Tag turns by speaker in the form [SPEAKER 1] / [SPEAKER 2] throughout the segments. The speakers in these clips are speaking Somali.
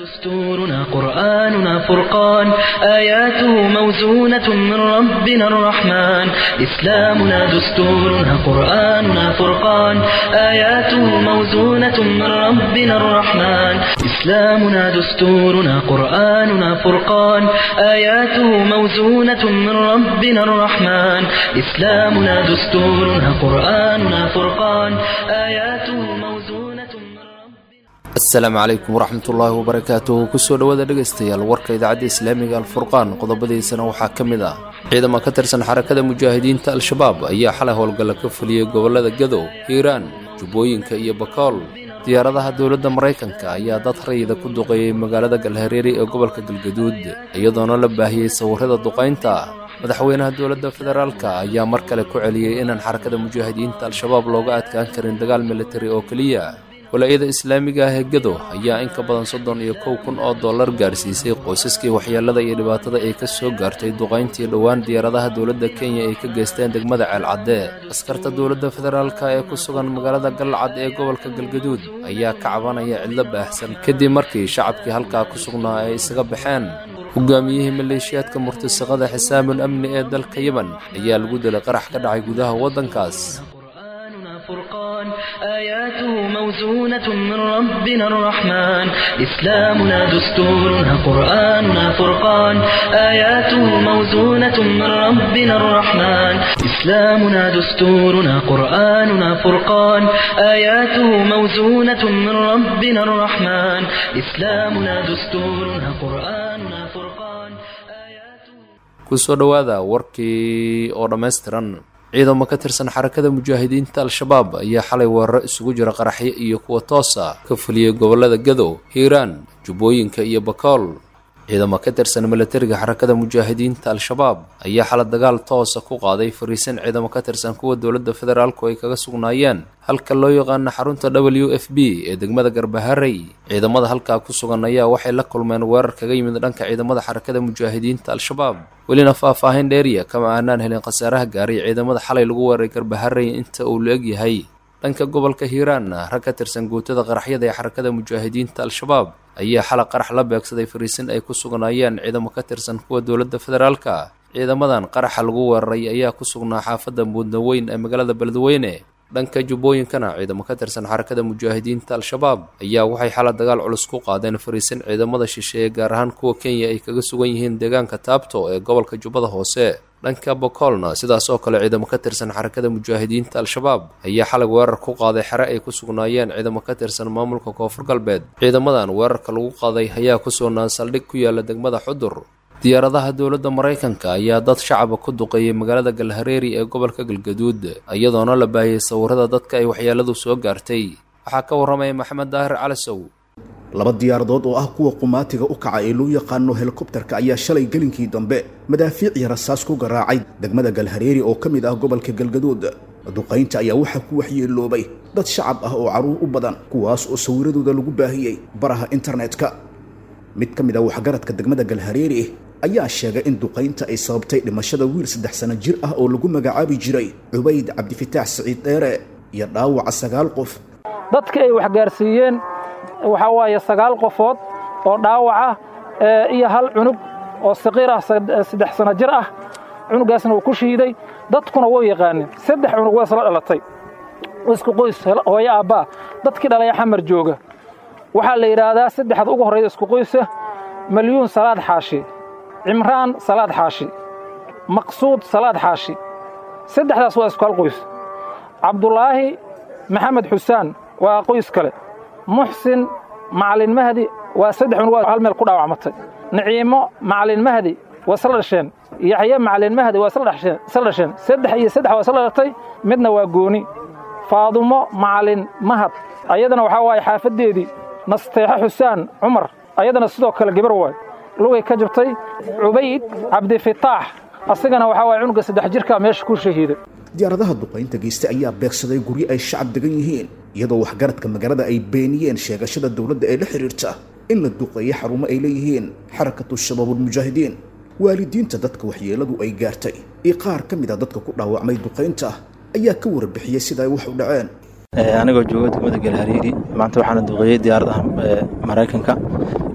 [SPEAKER 1] دستورنا قرآننا فرقان آياته موزونة من ربنا الرحمن إسلامنا دستورنا قرآننا فرقان آياته موزونة من ربنا الرحمن إسلامنا دستورنا قرآننا فرقان آياته موزونة من ربنا الرحمن إسلامنا دستورنا قرآننا فرقان آياته موزونة من ربنا
[SPEAKER 2] asalaamu calaykum waraxmatullaahi wabarakaatuhu kusoo dhowaada dhegaystayaal warka idaacadda islaamiga alfurqaan qodobadiisana waxaa ka mid ah ciidamo ka tirsan xarakada mujaahidiinta al-shabaab ayaa xalay howlgalla ka fuliyey gobollada gadow hiiraan jubbooyinka iyo bakool diyaaradaha dowladda maraykanka ayaa dad rayida ku duqeeyey magaalada galhareeri ee gobolka galgaduud iyadoona la baahiyey sawirrada duqaynta madaxweynaha dowladda federaalka ayaa mar kale ku celiyey inaan xarakada mujaahidiinta al-shabaab looga adkaan karin dagaal militari oo keliya walaayada islaamiga ah ee gado ayaa in ka badan soddon iyo kow kun oo dollar gaarsiisay qoysaskii waxyeelada iyo dhibaatada ay ka soo gaartay duqayntii dhowaan diyaaradaha dowladda kenya ay ka geysteen degmada ceelcadde askarta dowladda federaalka ee ku sugan magaalada galcad ee gobolka galgaduud ayaa ka cabanaya cidlo baahsan kadib markii shacabkii halkaa ku sugnaa ay isaga baxeen hogaamiyihii maleeshiyaadka murtasaqada xisaamul amni ee dalka yemen ayaa lagu dilay qarax ka dhacay gudaha waddankaas
[SPEAKER 1] قرآننا فرقان آياته موزونة من ربنا الرحمن إسلامنا دستورنا قرآننا فرقان آياته موزونة من ربنا الرحمن إسلامنا دستورنا قرآننا فرقان آياته موزونة من ربنا الرحمن إسلامنا دستورنا قرآننا فرقان آياته
[SPEAKER 2] kusoo dhowaada warkii oo dhammaystiran ciidamo ka tirsan xarakada mujaahidiinta al-shabaab ayaa xalay weeraro isugu jira qaraxyo iyo kuwa toosa ka fuliyey gobollada gadow hiiraan jubbooyinka iyo bakool ciidamo ka tirsan milatariga xarakada mujaahidiinta al-shabaab ayaa xala dagaal toosa ku qaaday fariisin ciidamo ka tirsan kuwa dowladda federaalku ay kaga sugnaayeen halka loo yaqaano xarunta w f b ee degmada garbaharey ciidamada halkaa ku sugan ayaa waxay la kulmeen weerar kaga yimid dhanka ciidamada xarakada mujaahidiinta al-shabaab welina faah-faahin dheeriya kama aanaan helin khasaaraha gaaray ciidamada xalay lagu weeraray garbaharey inta uu la eg yahay dhanka gobolka hiiraanna rag ka tirsan guutada qaraxyada ee xarakada mujaahidiinta al-shabaab ayaa xala qarax la beegsaday fariisin ay ku sugnaayeen ciidamo ka tirsan kuwa dowladda federaalka ciidamadan qaraxa lagu weeraray ayaa ku sugnaa xaafadda muudna weyn ee magaalada beledweyne dhanka jubbooyinkana ciidamo ka tirsan xarakada mujaahidiinta al-shabaab ayaa waxay xala dagaal culus ku qaadeen fariisin ciidamada shisheeye gaar ahaan kuwa kenya ay kaga sugan yihiin deegaanka taabto ee gobolka jubbada hoose dhanka bokoolna sidaas oo kale ciidamo ka tirsan xarakada mujaahidiinta al-shabaab ayaa xalag weerar ku qaaday xere ay ku sugnaayeen ciidamo ka tirsan maamulka koonfur galbeed ciidamadan weerarka lagu qaaday ayaa ku sugnaa saldhig ku yaala degmada xudur diyaaradaha dowladda maraykanka ayaa dad shacaba ku duqeeyey magaalada galhareeri ee gobolka galgaduud iyadoona la baahiyey sawirrada dadka ay waxyeeladu soo gaartay waxaa ka warramaya maxamed daahir calasow
[SPEAKER 3] laba diyaaradood oo ah kuwa qumaatiga u kaca ee loo yaqaano helikobtarka ayaa shalay gelinkii dambe madaafiicii rasaas ku garaacay degmada galhareeri oo ka mid ah gobolka galgaduud duqaynta ayaa waxaa ku waxyeeloobay dad shacab ah oo carruur u badan kuwaas oo sawiradooda lagu baahiyey baraha internetka mid ka mid ah waxgaradka degmada galhareeri ayaa sheegay in duqaynta ay sababtay dhimashada wiil saddex sano jir ah oo lagu magacaabi jiray cubayd cabdifitaax siciid dheere iyo dhaawaca sagaal qof
[SPEAKER 4] dadka ay waxgaarsiiyeen waxaa waaye sagaal qofood oo dhaawaca iyo hal cunug oo saqiir ah saddex sano jir ah cunugaasna uu ku shiiday dadkuna wou yaqaanin saddex cunug waa isla dhalatay isku qoys hooyo aabbaa dadkii dhalaya xamar jooga waxaa la yidhaahdaa saddexda ugu horrayda isku qoysa malyuun salaad xaashi cimraan salaad xaashi maqsuud salaad xaashi saddexdaas waa isku hal qoys cabdulaahi maxamed xusaan waa qoys kale muxsin macalin mahdi waa saddex cunug waa hal meel ku dhaawacmatay naciimo macalin mahdi waa isla dhasheen yaxye macalin mahdi waa isla dhasheen saddex iyo saddex waa isla dhalatay midna waa gooni faadumo macalin mahad ayadana waxaa waaye xaafaddeedii nasteexo xusaan cumar ayadana sidoo kale gabar waay lugay ka jabtay cubayd cabdifitaax asigana waxaa waay cunuga saddex jirkaa meesha ku shahiiday
[SPEAKER 3] diyaaradaha duqaynta geysta ayaa beegsaday guryo ay shacab degan yihiin iyadoo waxgaradka magaalada ay beeniyeen sheegashada dowladda ee la xidhiirta in la duqeeyo xarumo ay leeyihiin xarakatu shabaabulmujaahidiin waalidiinta dadka waxyeeladu ay gaartay iyo qaar ka mid a dadka ku dhaawacmay duqaynta ayaa ka warbixiyey sida ay wax u dhaceen
[SPEAKER 5] anigoo jooga degmada galhariiri maanta waxaana duqeeyey diyaaradaha maraykanka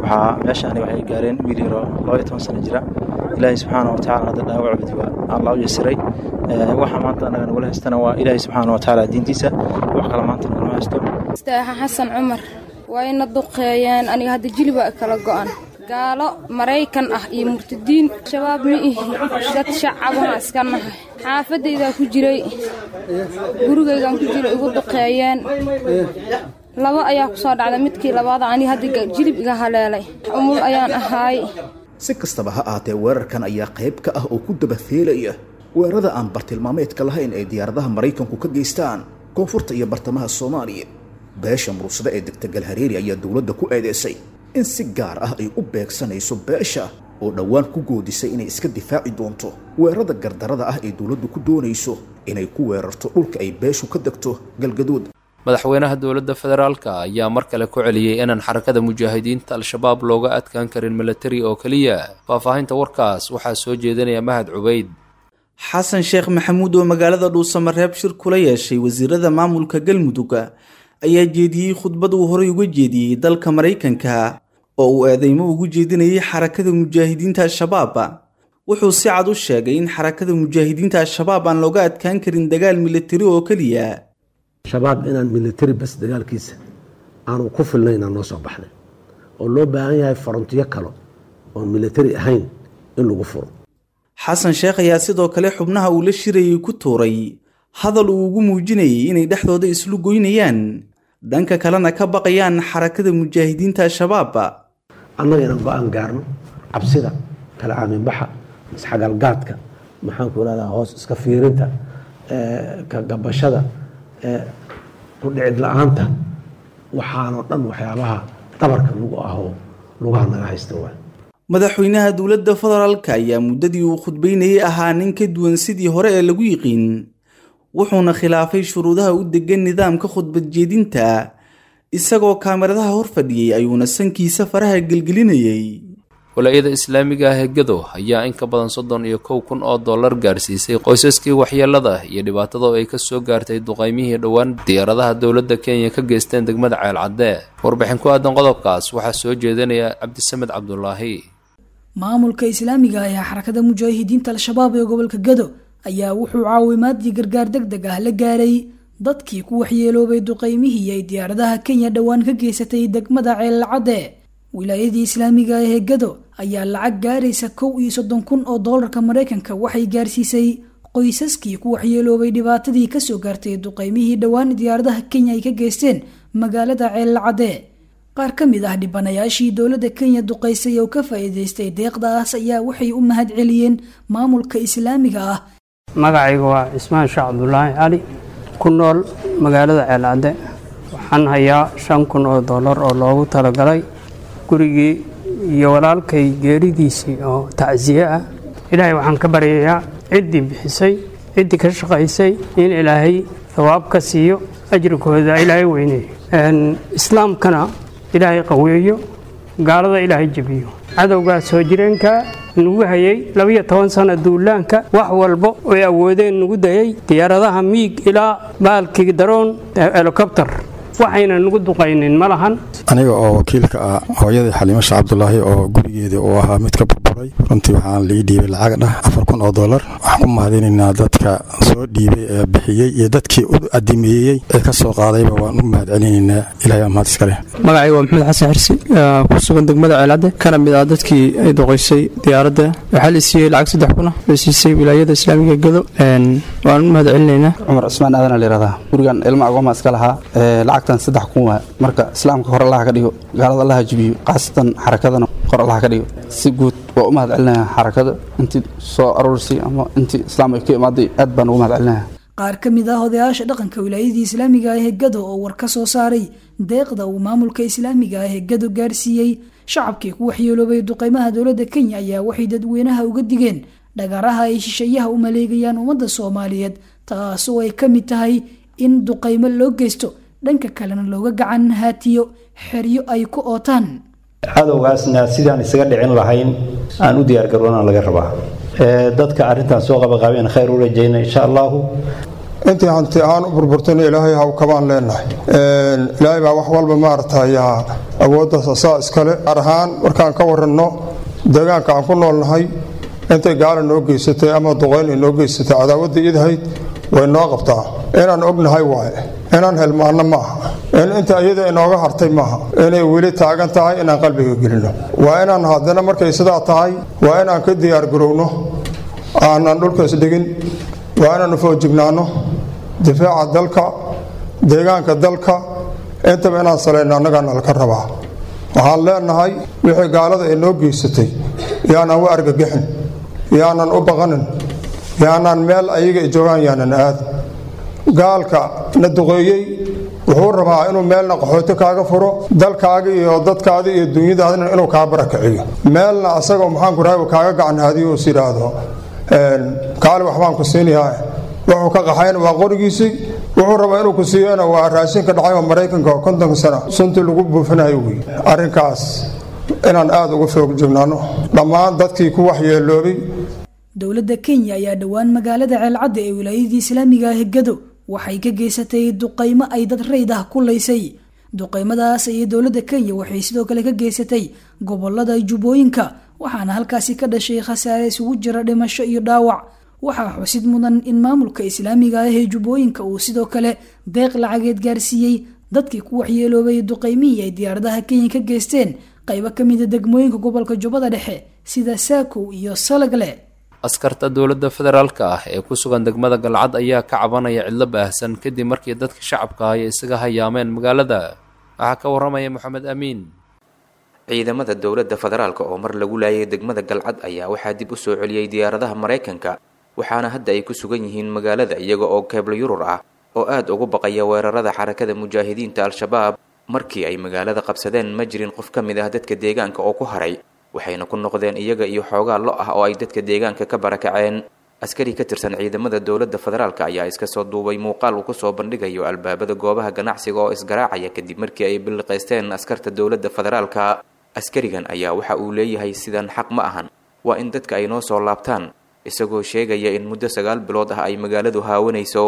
[SPEAKER 5] waxaa meeshaani waxay gaareen wiil yaro laba iyo toban sano jira ilaahay subxaana wa tacala hadda dhaawacbadi waa allah u yasiray waxa maanta annaga nagula haystana waa ilaahay subxaana wa tacaala diintiisa wax kale maanta nagula haysto
[SPEAKER 6] istaaxa xasan cumar waa ina duqeeyeen aniga hadda jiliba kala go'an gaalo maraykan ah iyo murtadiin shabaab ma ihi dad shacabana iska nahay xaafadaydaa ku jiray gurigaygaan ku jiray igu duqeeyeen laba ayaa ku soo dhacday midkii labaada aniga hadda jilib iga haleelay umul ayaan ahaay
[SPEAKER 3] si kastaba ha ahaatee weerarkan ayaa qayb ka ah oo ku dabafeelaya weerarada aan bartilmaameedka lahayn ee diyaaradaha maraykanku ka geystaan koonfurta iyo bartamaha soomaaliya beesha murugsada ee degta galhareeri ayaa dowladda ku eedeysay in si gaar ah ay u beegsanayso beesha oo dhowaan ku goodisay inay iska difaaci doonto weerarada gardarada ah ee dowladdu ku doonayso inay ku weerarto dhulka ay beeshu ka degto galgaduud
[SPEAKER 2] madaxweynaha dowladda federaalka ayaa mar kale ku celiyey inaan xarakada mujaahidiinta al-shabaab looga adkaan karin milatari oo keliya faahfaahinta warkaas waxaa soo jeedinaya mahad cubayd
[SPEAKER 7] xasan sheekh maxamuud oo magaalada dhuusamareeb shir kula yeeshay wasiirada maamulka galmudug ayaa jeediyey khudbad uu horey uga jeediyey dalka maraykanka oo uu eedeymo ugu jeedinayay xarakada mujaahidiinta al-shabaab wuxuu si cad u sheegay in xarakada mujaahidiinta al-shabaab aan looga adkaan karin dagaal milatari oo keliya
[SPEAKER 8] shabaab inaan militari bas dagaalkiisa aanu ku filnayn aan noo soo baxnay oo loo baahan yahay farontiyo kale oon militari ahayn in lagu furo
[SPEAKER 7] xasan sheekh ayaa sidoo kale xubnaha uu la shirayay ku tuuray hadal uu ugu muujinayay inay dhexdooda islu goynayaan dhanka kalena ka baqayaan xarakada mujaahidiinta al-shabaab
[SPEAKER 8] annaga inaan go-aan gaarno cabsida kala aaminbaxa isxagalgaadka maxaanku irahdaa hoos iska fiirinta ka gabashada ku dhicid la-aanta waxaanoo dhan waxyaabaha dabarka lagu ahoo lugaha naga haysta waa
[SPEAKER 7] madaxweynaha dowladda federaalka ayaa muddadii uu khudbaynayay ahaa nin ka duwan sidii hore ee lagu yiqiin wuxuuna khilaafay shuruudaha u degan nidaamka khudbad jeedinta isagoo kaamiradaha hor fadhiyey ayuuna sankiisa faraha gelgelinayay
[SPEAKER 2] walaayada islaamiga ah ee gado ayaa in ka badan soddon iyo kow kun oo dollar gaarsiisay qoysaskii waxyeelada iyo dhibaatada ay ka soo gaartay duqaymihii dhowaan diyaaradaha dowladda kenya ka geysteen degmada ceelcadde warbixin ku aadan qodobkaas waxaa soo jeedinaya cabdisamed cabdulaahi
[SPEAKER 9] maamulka islaamiga ah ee xarakada mujaahidiinta al-shabaab ee gobolka gado ayaa wuxuu caawimaadii gargaar deg deg ah la gaaray dadkii ku waxyeeloobay duqaymihii ay diyaaradaha kenya dhowaan ka geysatay degmada ceelcadde wilaayadii islaamiga ah ee gado ayaa lacag gaaraysa kow iyo soddon kun oo doolarka maraykanka waxay gaarsiisay qoysaskii ku waxyeeloobay dhibaatadii kasoo gaartay duqaymihii dhowaan diyaaradaha kenya ay ka geysteen magaalada ceelcadde qaar ka mid ah dhibanayaashii dowladda kenya duqaysay oo ka faa'iidaystay deeqdaas ayaa waxay u mahad celiyeen maamulka islaamiga ah
[SPEAKER 10] magacayga waa cismaan sheekh cabdulaahi cali ku nool magaalada ceelcadde waxaan hayaa shan kun oo dollar oo loogu talagalay gurigii iyo walaalkay geeridiisii oo tacsiye ah ilaahay waxaan ka baryayaa ciddii bixisay ciddii ka shaqaysay in ilaahay thawaab ka siiyo ajrikooda ilaahay weyneeyo islaamkana ilaahay qaweeyo gaalada ilaahay jebiyo cadowgaa soo jireenka nagu hayay labiyo toban sana duulaanka wax walba oy awoodeen nagu dayay diyaaradaha miig ilaa baalkii daroon helikobter waxayna nagu duqaynin ma lahan
[SPEAKER 11] aniga oo wakiilka ah hooyadii xaliimasha cabdulaahi oo gurigeedii uu ahaa mid ka burburay runtii waxaan lii dhiibay lacag dhah afar kun oo dollar waxaan ku mahadinaynaa dadka soo dhiibay ee bixiyey iyo dadkii u adimeeyey ee ka soo qaadayba waan u mahad celinaynaa ilahay baa mahad iskale
[SPEAKER 12] magacayga waa maxamed xasan xirsi ku sugan degmada ceelcadde kana mid ah dadkii ay doqoysay diyaaradda waxaa la siiyey lacag saddex kuna la siisay wilaayada islaamiga gado waan u mahad celinaynaa
[SPEAKER 13] cumar cismaan aadan layihahdaa gurigan ilma agooma iska lahaa lacagtan saddex kun waa marka islaamka hor allaha ka dhigo gaalada allaha jibiyo khaasatan xarakadana hor allaha ka dhigo si guud waa u mahad celinaya xarakada intii soo aruursay ama intii islaam ay ka imaaday aad baan ugu mahad celinaya
[SPEAKER 9] qaar ka mid ah odayaasha dhaqanka wilaayadii islaamiga ah ee gado oo war ka soo saaray deeqda uu maamulka islaamiga ah ee gado gaarsiiyey shacabkii ku waxyeeloobay duqeymaha dowladda kenya ayaa waxay dadweynaha uga digeen dhagaraha ay shisheeyaha u maleegayaan ummadda soomaaliyeed taasoo ay ka mid tahay in duqeymo loo geysto dhanka kalena looga gacan haatiyo xeryo ay ku ootaan
[SPEAKER 14] cadowgaasna sidaan isaga dhicin lahayn aan u diyaargaroona laga rabaa dadka arrintan soo qabaqaabeen khayr u rajayna insha allahu
[SPEAKER 15] intii hanti aan u burburtayna ilaahay haw kabaan leenahay ilaahay baa wax walba maaragtay awooddaas asaa iskale gaar ahaan markaan ka waranno deegaanka aan ku noolnahay intay gaala noo geysatay ama duqayn ay noo geysatay cadaawadda idahayd way noo qabtaa inaan ognahay waaye inaan helmaanno ma aha in inta iyada inooga hartay maaha inay weli taagan tahay inaan qalbiga gelino waa inaan haddana markay sidaa tahay waa inaan ka diyaargarowno aanan dhulkaas dhigin waa inaanu foojignaanno difaaca dalka deegaanka dalka intaba inaan salayno annagaan alka rabaa waxaan leenahay wixii gaalada ay noo geysatay yaanan u argagixin yaanan u baqanin yaanaan meel ayaga ay joogaan yaanan aad gaalka na duqeeyey wuxuu rabaa inuu meelna qaxooti kaaga furo dalkaaga iyo dadkaada iyo dunyadaadana inuu kaa barakiciyo meelna asagoo maxaanku rahay kaaga gacan haadiyo is yidhaahdo kaali waxbaan ku siinayaa wuxuu ka qaxayna waa qorigiisii wuxuu rabaa inuu ku siiyona waa raashinka dhacay oo maraykanka oo kontonka sana suntii lagu buufinayo wey arrinkaas inaan aada uga foog joognaano dhammaan dadkii ku waxyeeloobay
[SPEAKER 9] dowladda kenya ayaa dhowaan magaalada ceelcadda ee wilaayadii islaamiga ah gado waxay ka geysatay duqaymo ay dad rayd ah ku laysay duqaymadaas ayay dowladda kenya waxay sidoo kale ka geysatay gobolada jubbooyinka waxaana halkaasi ka dhashay khasaare isugu jira dhimasho iyo dhaawac waxaa xusid mudan in maamulka islaamiga ah ee jubbooyinka uu sidoo kale deeq lacageed gaarsiiyey dadkii ku waxyeeloobay duqaymihii ay diyaaradaha kenya ka geysteen qaybo ka mida degmooyinka gobolka jubbada dhexe sida saakow iyo salagle
[SPEAKER 2] askarta dowladda federaalka ah ee ku sugan degmada galcad ayaa ka cabanaya cidlo baahsan kadib markii dadka shacabka ah ay isaga hayaameen magaalada waxaa ka waramaya moxamed amiin
[SPEAKER 16] ciidamada dowladda federaalk oo mar lagu laayay degmada galcad ayaa waxaa dib u soo celiyey diyaaradaha maraykanka waxaana hadda ay ku sugan yihiin magaalada iyaga oo keeblo yurur ah oo aada ugu baqaya weerarada xarakada mujaahidiinta al-shabaab markii ay magaalada qabsadeen ma jirin qof ka mid ah dadka deegaanka oo ku haray waxayna ku noqdeen iyaga iyo xoogaa lo ah oo ay dadka deegaanka ka barakaceen askari ka tirsan ciidamada dowladda federaalk ayaa iska soo duubay muuqaal uu kusoo bandhigayo albaabada goobaha ganacsiga oo isgaraacaya kadib markii ay biliqaysteen askarta dowladda federaalka askarigan ayaa waxa uu leeyahay sidan xaq ma ahan waa in dadka ay noo soo laabtaan isagoo sheegaya in muddo sagaal bilood ah ay magaaladu haawanayso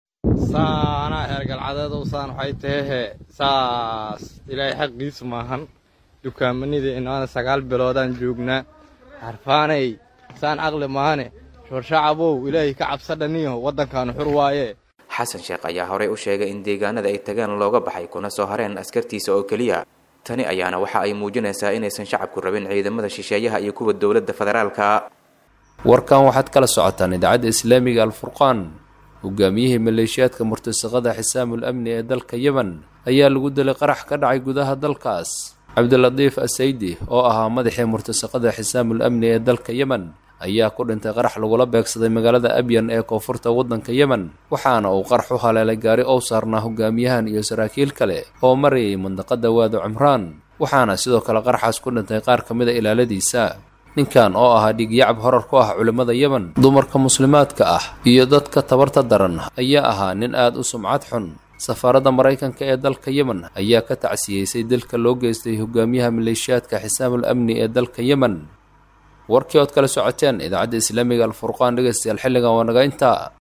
[SPEAKER 17] saanaa heergalcadeedow saan waxay tahehe saas ilaahay xaqiis maahan dukaamanida inaana sagaal biloodaan joognaa harfaanay saan caqli maahane shorshacabow ilaahay ka cabsadhaniyo waddankaanu xur waaye
[SPEAKER 16] xasan sheekh ayaa horey u sheegay in deegaanada ay tageen looga baxay kuna soo hareen askartiisa oo keliya tani ayaana waxa ay muujinaysaa inaysan shacabku rabin ciidamada shisheeyaha iyo kuwa dowladda federaalka
[SPEAKER 2] warkan waxaad kala socotaan idaacadda islaamiga alfurqaan hogaamiyihii maleeshiyaadka murtasaqada xisaamul amni ee dalka yemen ayaa lagu dilay qarax ka dhacay gudaha dalkaas cabdilatiif asaydi oo ahaa madaxii murtasaqada xisaamul amni ee dalka yemen ayaa ku dhintay qarax lagula beegsaday magaalada abyan ee koonfurta waddanka yemen waxaana uu qarax u haleelay gaari ou saarnaa hogaamiyahan iyo saraakiil kale oo marayay mandaqada waado cumraan waxaana sidoo kale qaraxaas ku dhintay qaar ka mida ilaaladiisa ninkan oo ahaa dhiigyacab horar ku ah culimmada yemen dumarka muslimaadka ah iyo dadka tabarta daran ayaa ahaa nin aada u sumcad xun safaaradda maraykanka ee dalka yemen ayaa ka tacsiyeysay dilka loo geystay hogaamiyaha maleeshiyaadka xisaamul amni ee dalka yemen warkii ood kala socoteen idaacadda islaamiga alfurqaan dhegeystayaal xilligan waa naga intaa